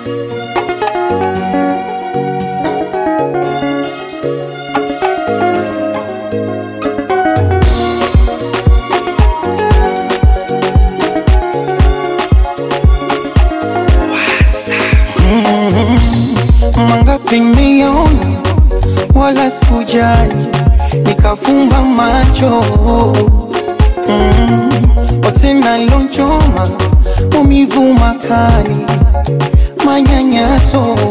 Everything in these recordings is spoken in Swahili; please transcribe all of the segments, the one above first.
Mangapi nimeona wala sikujali, nikafumba macho mm. Wote nalonchoma maumivu makali, manyanyaso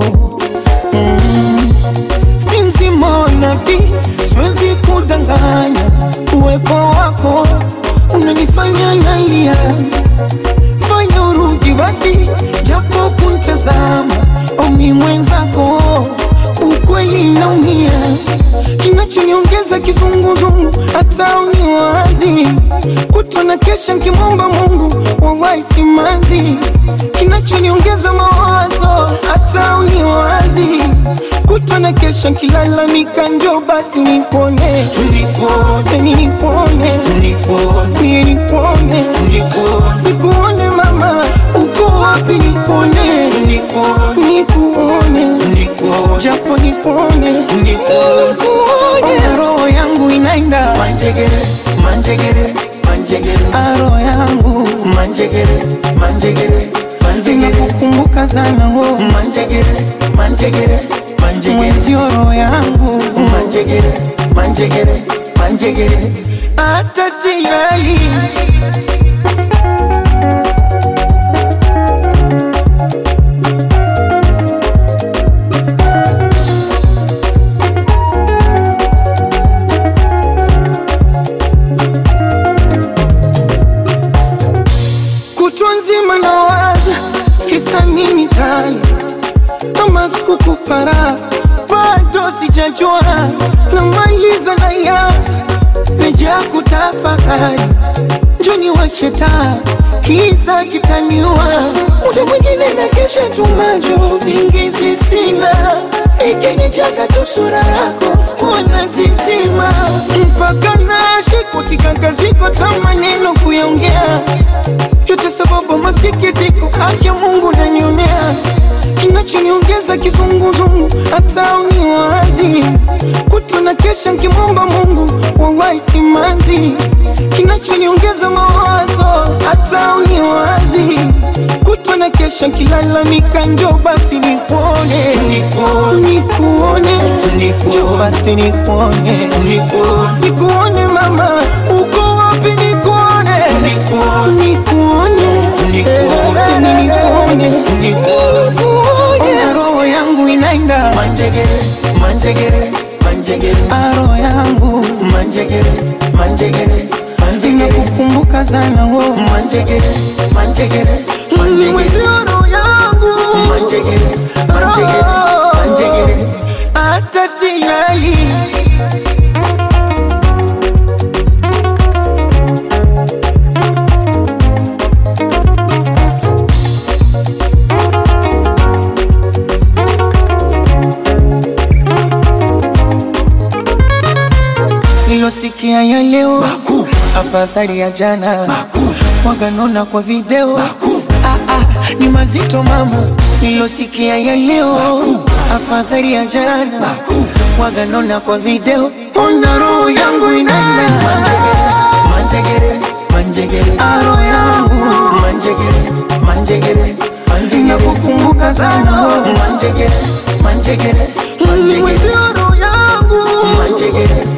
mm. Si mzima wa nafsi, siwezi kudanganya, uwepo wako unanifanya nalia fanya urudi basi, japo kuntazama omi mwenzako, ukweli naumia, kinachoniongeza kizunguzungu, hata uniwazi kutona kesha nkimwomba Mungu wawahi simanzi, kinachoniongeza mawazo, hata uniwazi kutona kesha nkilalamika, njo basi nipone, nipone, nipone, nipone, nipone, nikuone mama, uko wapi? Nikuone, nikuone, japo nikuone, nikuone, roho yangu inaenda Manjegere, manjegere, manjegere, aro yangu manjegere, manjegere, manjegere, inakukumbuka sana wo manjegere, manjegere, manjegere, mwenzio roho yangu manjegere, manjegere, manjegere. hata silali kutwa nzima nawaza kisa nini tani kama sikukupara bado sijajua namaliza na yanza meja kutafakari njoni washeta kiza kitaniwa muda mwingine na kesha tumajo singizi sina ikinijaga tu sura yako ona zizima mpaka nashikwa kikakaziko ta maneno kuyaongea yote sababu masikitiko, haki ya Mungu nanionea, kinachoniongeza kizunguzungu, hata uniwazi kutona kesha nkimwomba Mungu wawahi simanzi, kinachoniongeza mawazo, hata uniwazi kutona kesha nkilalamika, njo basi nikuone, nikuone, njo basi nikuone, nikuone mama, uko wapi? Nikuone, nikuone, nikuone, nikuone, roho yangu inaenda Manjegere, manjegere, manjegere, aro yangu manjegere, manjegere, manjegere, inakukumbuka sana wo manjegere, manjegere, mwezi manjegere, roho yangu manjegere, manjegere, manjegere. hata silali nilosikia ya leo Makuu, afadhali ya jana makuu, waganona kwa video makuu, ah, ah, ni mazito mama nilosikia ya leo afadhali ya jana makuu. waganona kwa video ona roho yangu inaenda Manjegere, manjegere, aro yangu manjegere, manjegere, manjegere, nakukumbuka sana manjegere, manjegere, mwezi manjegere, roho yangu manjegere,